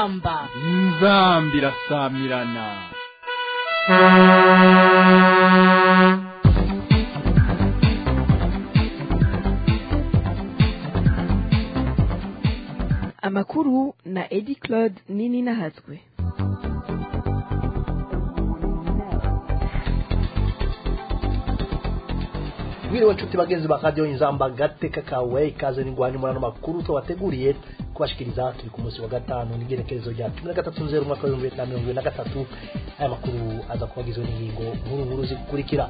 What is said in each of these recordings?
inzamba inzamba irasamirana amakuru na edi claude nini nahatswe mwiriwe nshuti bagenzi ba radiyo inzamba gateka kawe ikaze n'ingwani muri ano makuru tubateguriye kubashikiriza turi ku munsi wa gatanu n'igerekerezo rya cumi na gatatu nzeru umwaka w'ibihumbi bibiri na mirongo ibiri na gatatu aya makuru aza kuba agizwe n'ingingo nkuru nkuru zikurikira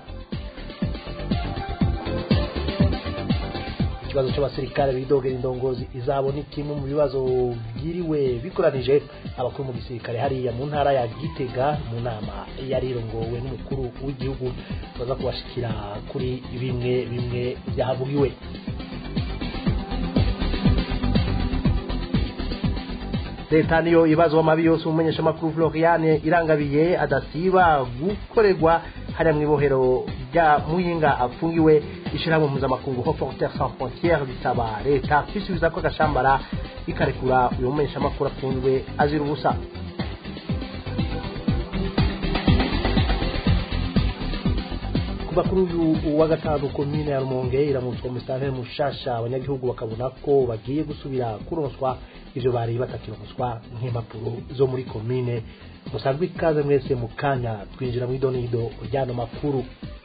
ikibazo cy'abasirikare bidogera indongozi izabo ni kimwe mu bibazo byiriwe bikoranije abakuru mu gisirikare hariya mu ntara ya gitega mu nama yari irongowe n'umukuru w'igihugu baza kubashikira kuri bimwe bimwe byahavugiwe leta niyo ibibazo amabi yose umumenyeshamakuru floriane irangabiye adasiba gukorerwa hariya mu ibohero rya muyinga afungiwe ishyirahamwe mpuzamakungu ho porter sans frontiere bisaba leta kwisubiza ko agashambara ikarekura uyu mumenyeshamakuru afunzwe azira ubusa kuva kuri uyu wa gatanu komine ya rumonge iramutswa musitanteri mushasha abanyagihugu bakabona ko bagiye gusubira kuronswa ivyo bari batakironswa nk'impapuro zo muri komine musanzwe ikaze mwese mu kanya twinjira mu idonido ryano makuru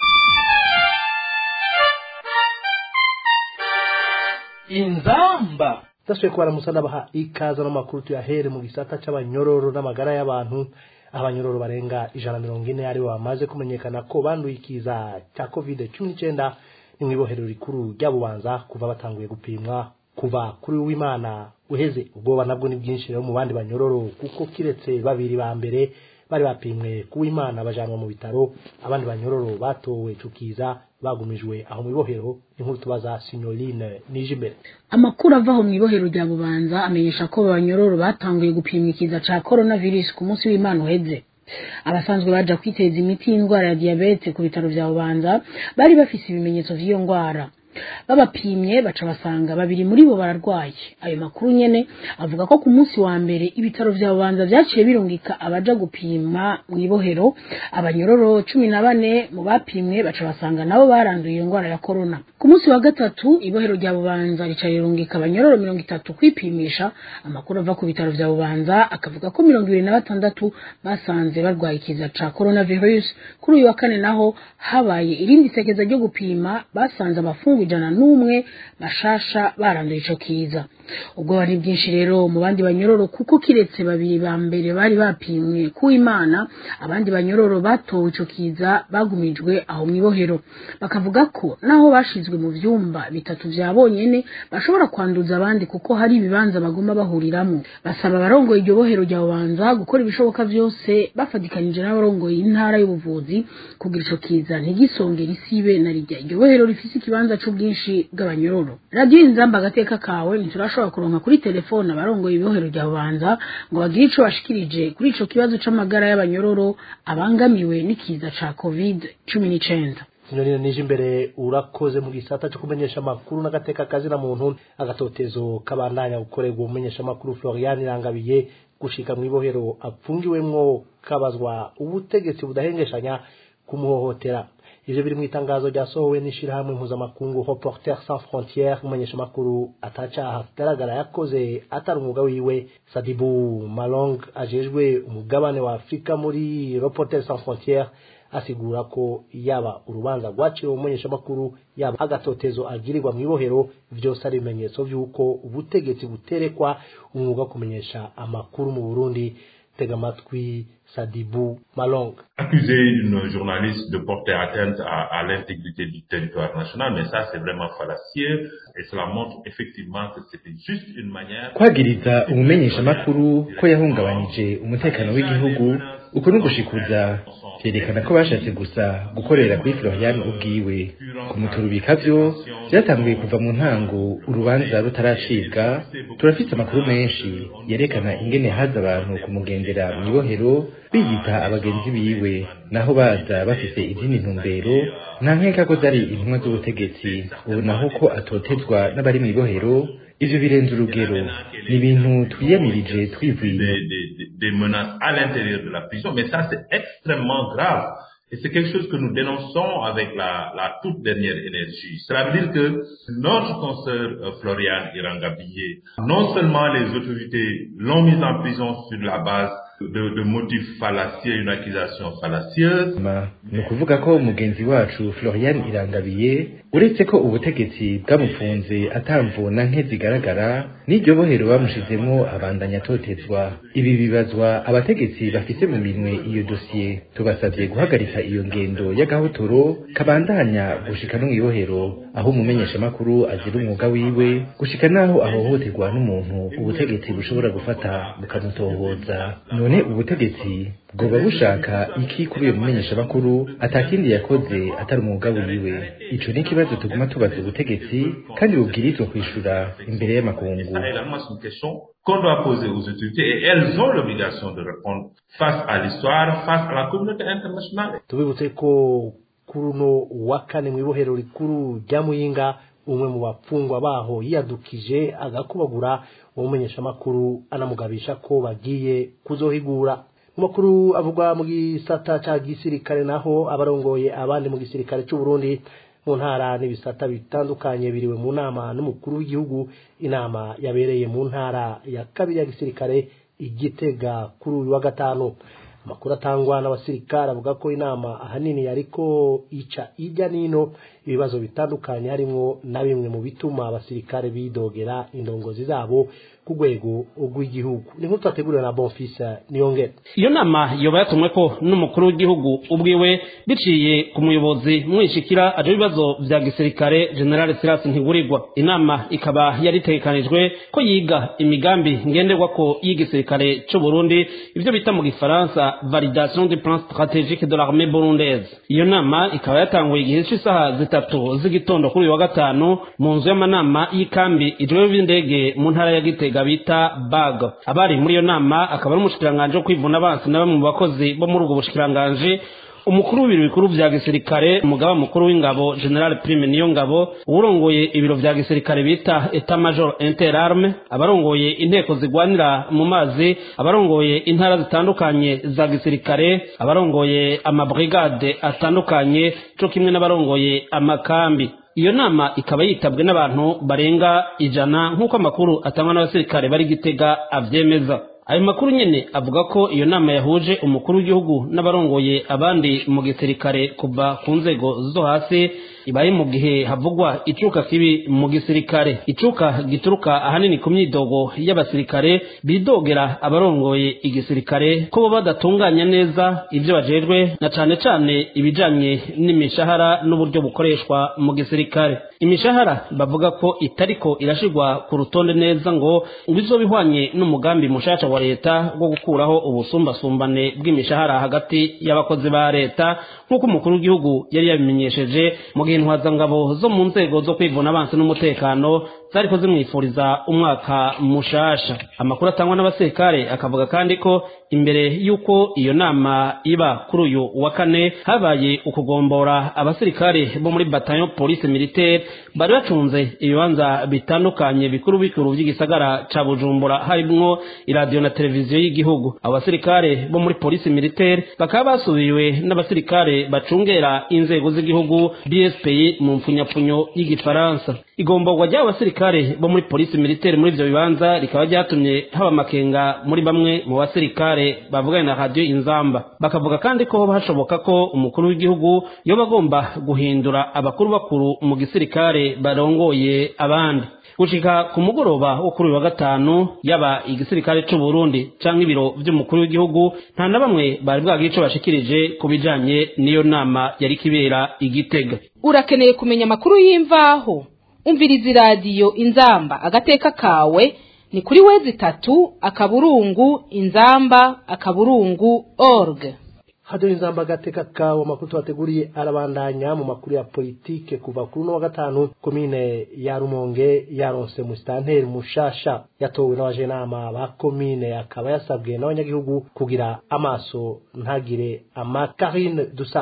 inzamba tudasubiye kubaramusa n'abaha ikaze n'amakuru tuyahere mu gisata c'abanyororo n'amagara y'abantu abanyororo barenga ijana mirongo ine aribo bamaze kumenyekana ko banduye ikiza cya covid cumi n'icyenda ni mu ibohero rikuru rya bubanza kuva batanguye gupimwa kuva kuri w'imana uheze ubwoba nabwo ni bwinshi rero mu bandi banyororo kuko kiretse babiri ba mbere bari bapimwe ku w'imana bajanwa mu bitaro abandi banyororo batowe cukiza bagumijwe aho mu ibohero inkuru tubaza sinyoline nije imbere amakuru ava aho mu ibohero rya bubanza amenyesha ko abanyororo batanguye gupimwa ikiza ca coronavirus ku munsi w'imana uheze abasanzwe baja kwiteza imiti y'indwara ya diyabete ku bitaro vya bubanza bari bafise ibimenyetso vy'iyo ndwara babapimye baca basanga babiri muri bo bararwaye ayo makuru nyene avuga ko ku munsi wa mbere ibitaro vya bubanza vyaciye birungika abaja gupima mu ibohero abanyororo cumi na bane mu bapimwe baca basanga nabo baranduye iyo ndwara ya korona ku munsi wa gatatu ibohero rya bubanza rica rirungika abanyororo mirongo itatu kwipimisha amakuru ava ku bitaro vya bubanza akavuga ko mirongo ibiri na batandatu basanze barwaye ikiza ca coronavirus kuri uyu wa kane naho habaye irindi sekeza ryo gupima basanze abafungu ijana n'umwe bashasha baranduye ico kiza ubwoba ni bwinshi rero mu bandi banyororo kuko kiretse babiri ba mbere bari bapimwe ku imana abandi banyororo batowe ico kiza bagumijwe aho mw'ibohero bakavuga ko naho bashizwe mu vyumba bitatu vya bonyene bashobora kwanduza abandi kuko hari ibibanza baguma bahuriramwo basaba abarongoye iryo bohero rya bubanza gukora ibishoboka vyose bafadikanije n'abarongoye intara y'ubuvuzi kugira ico kiza ntigisongere isibe na rijya iryo bohero rifise ikibanza c'ubwinshi bw'abanyororo radiyo inzamba agateka kawe ntiturashobora kuronka kuri telefone abarongoye ibibohero rya bubanza ngo bagire ico bashikirije kuri ico kibazo c'amagara y'abanyororo abangamiwe n'ikiza ca covid cumi n'icenda sinyorine nije imbere urakoze mu gisata cyo kumenyesha amakuru n'agateka kazina muntu agatotezo kabandanya gukorerwa umumenyesha amakuru Florian Irangabiye gushika mu ibohero apfungiwemwo kabazwa ubutegetsi budahengeshanya kumuhohotera ivyo biri mu itangazo ryasohowe n'ishirahamwe mpuzamakungu Reporters sans frontières umumenyesha amakuru atacaha kigaragara yakoze atari umwuga wiwe Sadibu Malong ajejwe umugabane wa Afrika muri Reporters sans frontières asigura ko yaba urubanza rwaciwe umumenyesha amakuru yaba agatotezo agirirwa mu ibohero vyose ari ibimenyetso vy'uko ubutegetsi buterekwa umwuga wo kumenyesha amakuru mu Burundi tega amatwi Sadibou Malong. Accuser une journaliste de porter atteinte à, à l'intégrité du territoire national, mais ça c'est vraiment fallacieux et cela montre effectivement que c'était juste une manière kwagiriza umumenyeshamakuru ko yahungabanije umutekano w'igihugu uko ni ugushikuza vyerekana ko bashatse gusa gukorera kuri Florian ubwiwe kumuturubika vyo vyatanguye kuva mu ntango urubanza rutaracibwa turafite amakuru menshi yerekana ingene haza abantu kumugendera mw'ibohero biyita abagenzi biwe naho baza bafise izindi ntumbero nta nkeka ko zari intumwa z'ubutegetsi ubu naho ko atotezwa n'abari mw'ibohero ivyo birenze urugero ni ibintu twiyamirije twivuye des, des, des- des menaces à l'intérieur de la prison, mais ça c'est extrêmement grave. Et c'est quelque chose que nous dénonçons avec la, la toute dernière énergie. Cela veut dire que notre consoeur euh, Floriane Irangabillé, non seulement les autorités l'ont mise en prison sur la base de, de motifs fallacieux, une accusation fallacieuse, Ma, ni ukuvuga ko mugenzi wacu florian irangabiye uretse ko ubutegetsi bwamufunze atamvuna nke zigaragara n'iryo bohero bamushizemwo abandanya atotezwa ibi bibazwa abategetsi bafise mu minwe iyo dosiye tubasavye guhagarika iyo ngendo y'agahotoro kabandanya gushika no mw'ibohero aho umumenyeshamakuru azira umwuga wiwe gushika n'aho ahohoterwa n'umuntu ubutegetsi bushobora gufata bukamutohoza none ubutegetsi bwoba bushaka iki kuri uyo mumenyeshamakuru atakindi yakoze atari umwuga wiwe ico ni ikibazo tuguma tubaza ubutegetsi kandi bubwirizwa kwishura imbere y'amakungu ça également c'est une question qu'on doit poser aux autorités et elles ont l'obligation de répondre face à l'histoire, face à la communauté internationale. tubibutse ko kuri uno wa kane mu ibohero rikuru rya muyinga umwe mu bapfungwa baho yiyadukije agakubagura uwo mumenyeshamakuru anamugabisha ko bagiye kuzohigura mu makuru avugwa mu gisata ca gisirikare naho abarongoye abandi mu gisirikare c'u Burundi mu ntara n'ibisata bitandukanye biriwe mu nama n'umukuru w'igihugu inama yabereye mu ntara ya kabiri ya gisirikare igitega kuri uyu wa gatanu amakuru atangwa n'abasirikare avuga ko inama ahanini yariko ica ijya nino ibibazo bitandukanye harimwo na bimwe mu bituma abasirikare bidogera indongozi zabo ku rwego rw'igihugu ni nk'uko twateguriwe na bonfisa niyongera iyo nama yoba yatumwe ko n'umukuru w'igihugu ubwiwe biciye ku muyobozi mwishikira aje ibibazo vya gisirikare general silas ntigurirwa inama ikaba yari itegekanijwe ko yiga imigambi ngenderwako y'igisirikare c'u burundi ivyo bita mu gifaransa validation du plan stratégique de l'armée burundaise iyo nama ikaba yatanguye igihe c'isaha zitatu z'igitondo kuri uyu wa gatanu mu nzu y'amanama y'ikambi ijwewe b'indege mu ntara ya gitega bita bag abari muri iyo nama akaba ari umushikiranganji wo kwivuna abansi na bamwe mu bakozi bo muri ubwo bushikiranganji umukuru w'ibiro bikuru vya gisirikare umugaba mukuru w'ingabo general prime niyo ngabo uwurongoye ibiro vya gisirikare bita etat major interarme abarongoye inteko zigwanira mu mazi abarongoye intara zitandukanye za gisirikare abarongoye amabrigade atandukanye co kimwe n'abarongoye amakambi iyo nama ikaba yitabwe n'abantu barenga ijana nk'uko amakuru atangwa n'abasirikare bari gitega avyemeza ayo makuru nyene avuga ko iyo nama yahuje umukuru w'igihugu n'abarongoye abandi mu gisirikare kuva ku nzego zo hasi ibaye mu gihe havugwa icuka kibi mu gisirikare icuka gituruka ahanini ku myidogo y'abasirikare bidogera abarongoye igisirikare ko bo badatunganya neza ivyo bajejwe na cane cane ibijanye n'imishahara n'uburyo bukoreshwa mu gisirikare imishahara bavuga ko itariko irashirwa ku rutonde neza ngo ngo izoba ihwanye n'umugambi mushasha wa leta wo gukuraho ubusumbasumbane bw'imishahara hagati y'abakozi ba leta nk'uko umukuru w'igihugu yari yabimenyesheje mu gihe intwazangabo zo mu nzego zo kwivuna abansi n'umutekano zariko zimwifuriza umwaka mushasha amakuru atangwa n'abasirikare akavuga kandi ko imbere y'uko iyo nama iba kuri uyu wa kane habaye ukugombora abasirikare bo muri bataillon police militaire bari bacunze ibibanza bitandukanye bikuru bikuru by'igisagara ca bujumbura harimwo iradiyo na televiziyo y'igihugu abo basirikare bo muri police militaire bakaba basubiwe n'abasirikare bacungera inzego z'igihugu bspi mu mpfunyapfunyo y'igifaransa igomborwa ry'abo basirikare bo muri polisi militaire muri ivyo bibanza rikaba ryatumye haba amakenga muri bamwe mu basirikare bavuganye na radiyo inzamba bakavuga kandi ko hashoboka ko umukuru w'igihugu yoba agomba guhindura abakuru bakuru mu gisirikare barongoye abandi gushika ku mugoroba wo kuri uyu wa gatanu yaba igisirikare c'u Burundi canke ibiro vy'umukuru w'igihugu nta na bamwe bari bwagira ico bashikirije ku bijanye n'iyo nama yari kibera igitega urakeneye kumenya amakuru y'imvaho umviriza iradiyo inzamba agateka kawe ni kuri wezi itatu akaburungu inzamba akaburungu org hado inzamba agateka kawe amakuru tubateguriye arabandanya mu makuru ya politike kuva kuri uno wa gatanu komine ya rumonge yaronse musitanteri mushasha yatowe n'abajenama ba komine akaba yasabwe n'abanyagihugu kugira amaso ntagire amakarine dusabe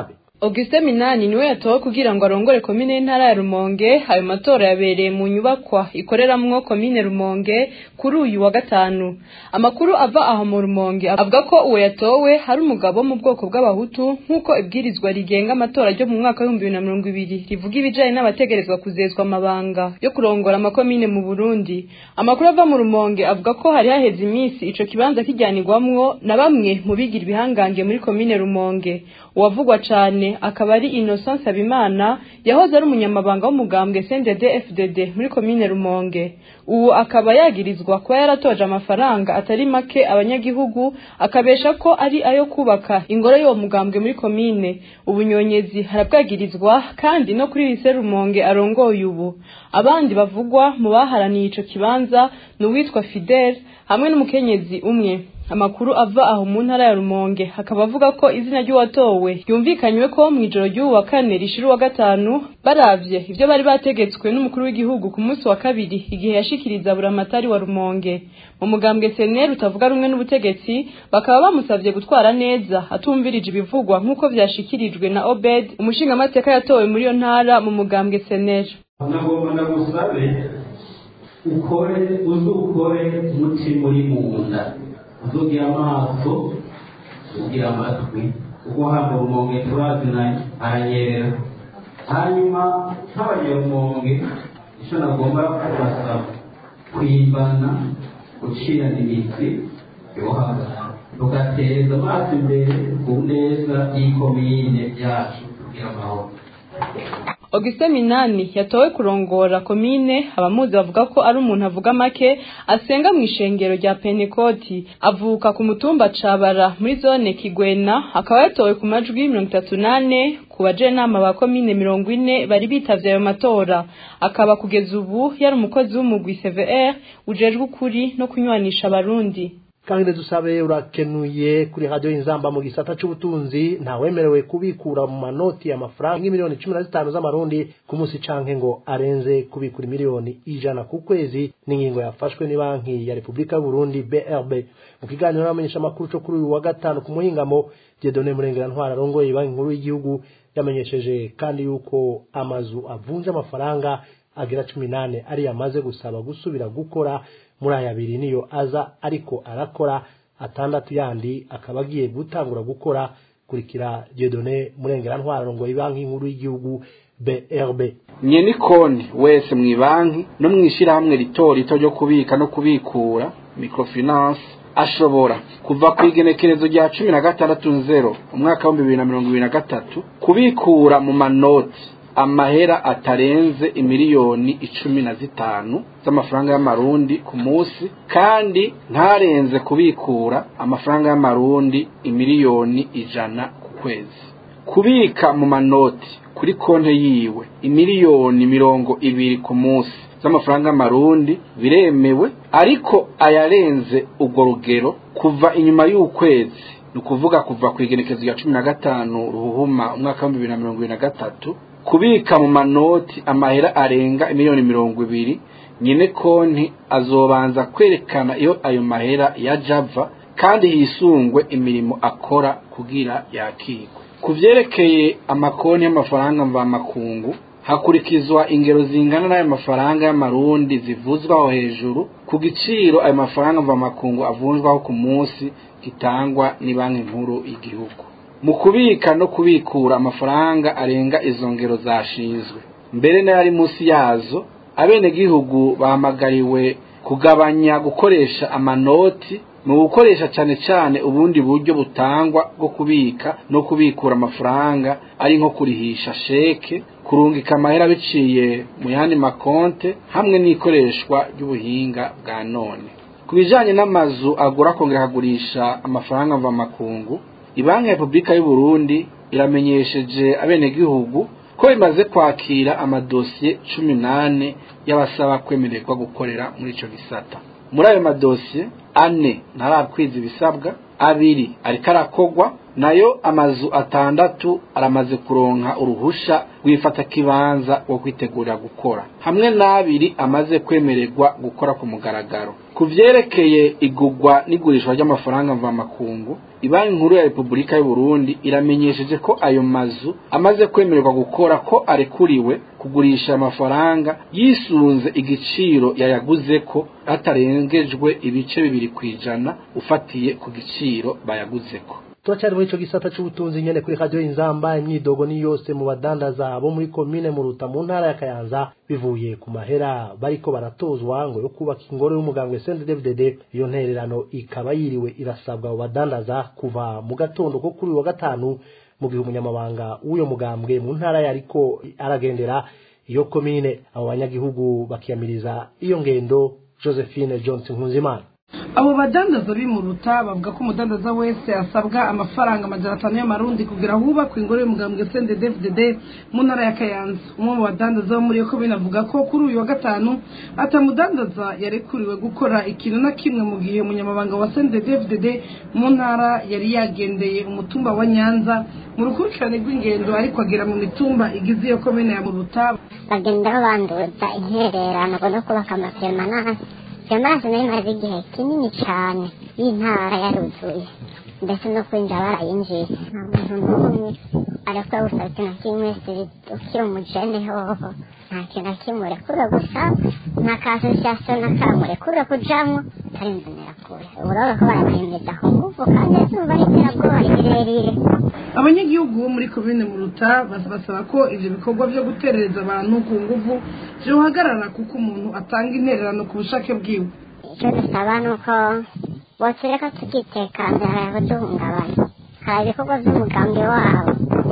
Auguste Minani niwe yatowe kugira ngo arongore komine y'intara ya Rumonge ayo matora yabereye mu nyubakwa ikoreramwo komine Rumonge kuri uyu wa gatanu amakuru ava aho mu Rumonge avuga ko uwo yatowe hari umugabo wo mu bwoko bw'abahutu nk'uko ibwirizwa rigenga amatora ryo mu mwaka w'ibihumbi bibiri na mirongo ibiri rivuga ibijanye n'abategerezwa kuzezwa amabanga yo kurongora amakomine mu Burundi amakuru ava mu Rumonge avuga ko hari haheze iminsi ico kibanza kijyanirwamwo na bamwe mu bigira ibihangange muri komine Rumonge uwavugwa cane akaba ari Innocence Habimana yahoze ari umunyamabanga w'umugambwe CNDD FDD muri komine Rumonge ubu akaba yagirizwa kuba yaratoje amafaranga atari make abanyagihugu akabesha ko ari ayo kubaka ingoro y'uwo mugambwe muri komine ubunyonyezi harabwagirizwa kandi no kuri lise Rumonge arongoye ubu abandi bavugwa mu baharaniye ico kibanza ni uwitwa Fidel hamwe n'umukenyezi umwe amakuru ava aho mu ntara ya Rumonge hakaba avuga ko izina ry'uwatowe yumvikanywe ko mu ijoro ry'uwa kane rishira uwa gatanu baravye ivyo bari bategetswe n'umukuru w'igihugu ku munsi wa kabiri igihe yashikiriza buramatari wa Rumonge mu mugambwe CNL utavuga rumwe n'ubutegetsi bakaba bamusavye gutwara neza atumvirije ibivugwa nk'uko vyashikirijwe na Obed umushinga amateka yatowe muri iyo ntara mu mugambwe CNL nagomba ndagusabe ukore uzi ukore umutima uri mu nda uzugira amaso ugira amatwi ubwo hano rumonge turaziranye aranyerera hanyuma nk'abanyarumonge icyo nagomba kubasaba kwimbana gucirana imitsi yohagara tugateza amaso imbere ku neza y'ikomine yacu kugira amahoro Auguste Minani yatowe kurongora komine abamuzi bavuga ko ari umuntu avuga make asenga mu ishengero rya Pentekoti avuka ku mutumba Cabara muri zone Kigwena akaba yatowe ku majwi 38 ku bajenama ba komine 40 bari bitavye ayo matora akaba kugeza ubu yari umukozi w'umugwi CVR ujejwe ukuri no kunywanisha abarundi kandi dusabe urakenuye kuri radio inzamba mu gisata c'ubutunzi ntawemerewe kubikura mu manoti y'amafaranga miliyoni cumi na zitanu z'amarundi ku munsi canke ngo arenze kubikura miliyoni ijana ku kwezi n'ingingo yafashwe ni banki ya Republika y'Uburundi BRB mu kiganiro n'abamenyesha makuru co kuri uyu wa gatanu ku muhingamo Dieudonné Murengera Ntwara arongoye banki nkuru y'igihugu yamenyesheje kandi yuko amazu avunja amafaranga agera cumi nane ari yamaze gusaba gusubira gukora muri aya abiri niyo aza ariko arakora atandatu yandi akaba agiye gutangura gukora kurikira Dieudonné Murengera Ntwara ngo banki nkuru y'igihugu BRB nye ni konti wese mu banki no mu ishyirahamwe rito rito ryo kubika no kubikura microfinance ashobora kuva ku igenekerezo rya cumi na gatandatu nzero umwaka w'ibihumbi bibiri na mirongo ibiri na gatatu kubikura mu manoti amahera atarenze imiliyoni icumi na zitanu z'amafaranga y'amarundi ku munsi kandi ntarenze kubikura amafaranga y'amarundi imiliyoni ijana ku kwezi kubika mu manoti kuri konti yiwe imiliyoni mirongo ibiri ku munsi z'amafaranga y'amarundi biremewe ariko ayarenze urwo rugero kuva inyuma y'ukwezi ni ukuvuga kuva ku igenekezo rya cumi na gatanu ruhuhuma umwaka w'ibihumbi bibiri na mirongo ibiri na gatatu kubika mu manoti amahera arenga miliyoni mirongo ibiri nyine konti azobanza kwerekana iyo ayo mahera ya java kandi hisungwe imirimo akora kugira yakigwe ku byerekeye amakonti y'amafaranga mvamakungu hakurikizwa ingero zingana n'ayo mafaranga y'amarundi zivuzwaho hejuru ku giciro ayo mafaranga mvamakungu avunjwaho ku munsi gitangwa ni banki nkuru y'igihugu mu kubika no kubikura amafaranga arenga izo ngero zashinzwe mbere n'ayari munsi yazo abenegihugu bahamagariwe kugabanya gukoresha amanoti mu gukoresha cyane cyane ubundi buryo butangwa bwo kubika no kubikura amafaranga ari nko kurihisha sheke kurungika amahera biciye mu yandi makonte hamwe n'ikoreshwa ry'ubuhinga bwa none ku bijyanye n'amazu agura akongera akagurisha amafaranga mvamakungu ibanki ya repubulika y'u Burundi iramenyesheje abenegihugu ko imaze kwakira amadosiye cumi n'ane y'abasaba kwemererwa gukorera muri icyo gisata muri ayo madosiye ane ntarakwiza ibisabwa abiri ariko arakogwa nayo amazu atandatu aramaze kuronka uruhusha rwifata kibanza wo kwitegurira gukora hamwe n'abiri amaze kwemererwa gukora ku mugaragaro ku vyerekeye igugwa n'igurishwa ry'amafaranga mvamakungu ibanki nkuru ya repubulika y'u Burundi iramenyesheje ko ayo mazu amaze kwemererwa gukora ko arekuriwe kugurisha amafaranga yisunze igiciro yayaguze ko hatarengejwe ibice bibiri kwijana ufatiye ku giciro bayaguzeko turacyari muri ico gisata c'ubutunzi nyene kuri radio inzamba imyidogo ni yose mu badandaza bo muri komine muruta mu ntara ya kayanza bivuye ku mahera bariko baratozwa ngo yo kubaka ingoro y'umugambwe CNDD-FDD iyo ntererano ikaba yiriwe irasabwa abo badandaza kuva mu gatondo ko kuri uyu wa gatanu mu gihe umunyamabanga w'uyo mugambwe mu ntara yariko aragendera iyo komine abo banyagihugu bakiyamiriza iyo ngendo Josephine Johnson Nkunzimana abo badandaza bimuruta bavuga ko umudandaza wese asabwa amafaranga amajana atanu y'amarundi kugira hubakwe ingoro y'umugambwe CNDD-FDD mu ntara ya Kayanza umwe mu badandaza bo muri iyo komine avuga ko kuri uyu wa gatanu atamudandaza yarekuriwe gukora ikintu na kimwe mu gihe umunyamabanga wa CNDD-FDD mu ntara yari yagendeye umutumba wa Nyanza mu rukurikirane rw'ingendo ariko agera mu mitumba igize iyo komine ya Muruta bagendaho banduza intererano no kubaka amapermanase iyo mazi nayo imaze igihe kinini cyane y'intara yaruzuye ndetse no kwinjira barayinjiye nta muntu n'umwe arakora gusa ikintu kimwe ukiri umujene hoho nta kintu na kimwe urekura gusa nta kasosiyasiyo na kamwe urekura kujamwo atari inzanira kure urabona ko barabahemeza ku nguvu kandi izuba riterabwoba rirerire abanyagihugu bo muri komine muruta basaba ko ivyo bikorwa vyo guterereza abantu ku nguvu vyohagarara kuko umuntu atanga intererano ku bushake bwiwe icyo dusaba ni uko botureka tukitekambira haraho duhungabana hari ibikorwa vy'umugambi wabo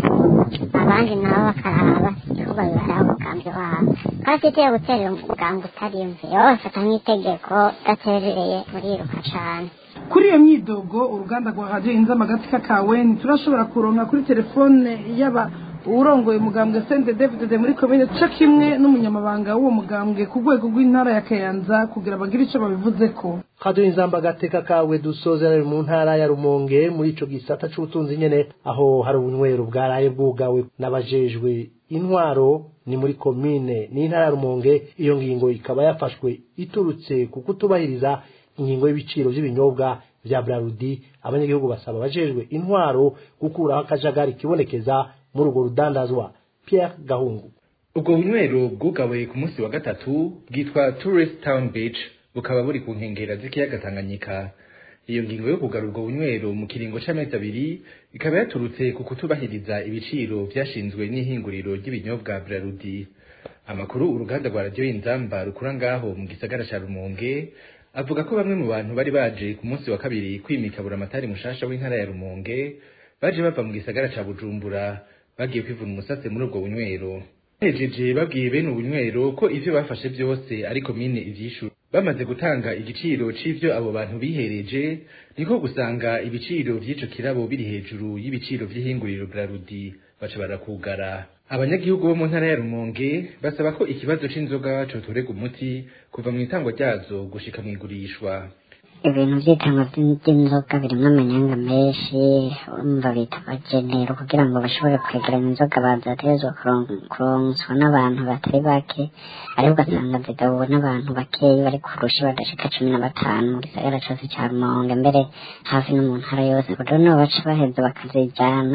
abandi nabo bakaraba ibikorwa bibaraho umugambi wabo kandi itiye guterera umugambi utarimve bafata nk'itegeko udaterereye muriruka cane kuri iyo myidogo uruganda rwa radiyo inzama agatsika kawe ntiturashobora kuronka kuri telefone y'aba uwurongoye umugambwe sente david muri komine co kimwe n'umunyamabanga w'uwo mugambwe ku rwego rw'intara ya kayanza kugira bagire ico babivuze ko radio inzamba agateka kawe dusozera mu ntara ya rumonge muri ico gisata c'ubutunzi nyene aho hari ubunywero bwaraye bwugawe n'abajejwe intwaro ni muri komine n'intara ya rumonge iyo ngingo ikaba yafashwe iturutse ku kutubahiriza ingingo y'ibiciro by'ibinyobwa vya Brarudi abanyagihugu basaba abajejwe intwaro gukuraho akajagari kibonekeza muri urwo rudandazwa Pierre Gahungu ubwo bunywero bwugawe ku munsi wa gatatu bwitwa Tourist Town Beach bukaba buri ku nkengera z'ikiyaga Tanganyika iyo ngingo yo kugara ubwo bunywero mu kiringo c'amezi abiri ikaba yaturutse ku kutubahiriza ibiciro vyashinzwe n'ihinguriro ry'ibinyobwa Brarudi amakuru uruganda rwa radio inzamba rukura ngaho mu gisagara ca Rumonge avuga ko bamwe mu bantu bari baje ku munsi wa kabiri kwimika buramatari mushasha w'intara ya Rumonge baje bava mu gisagara ca Bujumbura bagiye kwivuna umusatsi muri ubwo bunywero hejeje babwiye bene ubunywero ko ivyo bafashe vyose ari komine ivyishura bamaze gutanga igiciro c'ivyo abo bantu bihereje niko gusanga ibiciro vy'ico kirabo biri hejuru y'ibiciro vy'ihinguriro Brarudi baca barakugara abanyagihugu bo mu ntara ya Rumonge basaba ko ikibazo c'inzoga cotorega umuti kuva mu itangwa ryazo gushika mu igurishwa ibintu by'itangwa by'inzoga birimo amanyanga menshi umva bita abagenero kugira ngo bashobore kwegeranya inzoga bazategerezwa kuronswa n'abantu batari bake ariko ugasanga zigabuwe n'abantu bakeyi bari kurusha badashika cumi na batanu mu gisagara cose ca rumonge mbere hafi no mu ntara yose rero nibo baca baheza bakazijana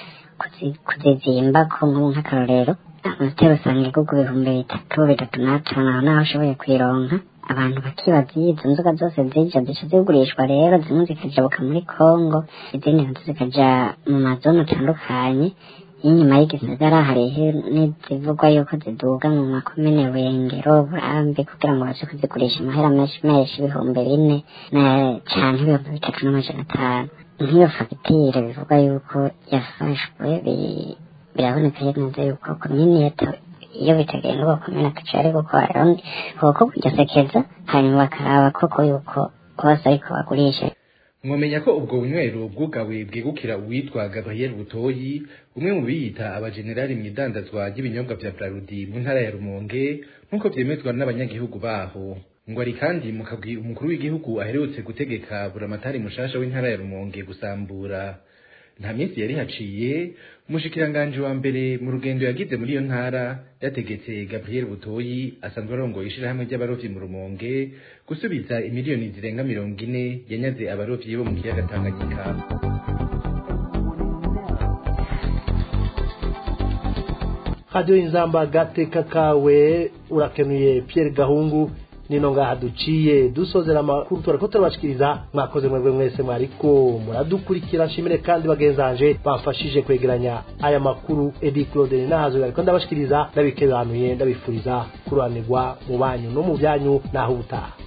kuzizimba ko nk'ubu nk'akarorero amatero usanga igugu ibihumbi bitatu bitatu n'atanu aho naho ushoboye kuyironka abantu bakibaza iyo izo nzoga zose zija zica zigurishwa rero zimwe zikajabuka muri kongo izindi nazo zikaja mu mazone atandukanye y'inyuma y'igisagara hariho n'izivugwa yuko ziduga mu makomine wengero burambi kugira ngo baje kuzigurisha amahera menshi menshi ibihumbi bine na canke ibihumbi bitatu n'amajana atanu nk'iyo fagitire bivugwa yuko yafashwe biraboneka neza yuko komini iyo bitagenda uko komine akaca ari gukora kuko kugisekeza hanyuma bakaraba koko yuko bose ariko bagurisha mwomenya ko ubwo bunywero bwugawe bwegukira uwitwa Gabriel Butoyi umwe mu biyita abajenerali mu idandazwa ry'ibinyobwa vya Brarudi mu ntara ya Rumonge nk'uko vyemezwa n'abanyagihugu baho ngo ari kandi mukabwi umukuru w'igihugu aherutse gutegeka buramatari mushasha w'intara ya Rumonge gusambura nta minsi yari haciye umushikiranganji wa mbere mu rugendo yagize muri iyo ntara yategetse gabriel butoyi asanzwe arongoye ishirahamwe ry'abarovyi mu rumonge gusubiza imiliyoni zirenga mirongo ine yanyaze abarovyi bo mu kiyaga tanganyika radiyo y'inzamba agateka kawe urakenuye Pierre gahungu nino ngaha duciye dusozera amakuru turariko turabashikiriza mwakoze mwebwe mwese mwariko muradukurikira nshimire kandi bagenzanje bamfashije kwegeranya aya makuru edi claude nahazo ariko ndabashikiriza ndabikebanuye ndabifuriza kuranirwa mu banyu no mu byanyu naho ubutaha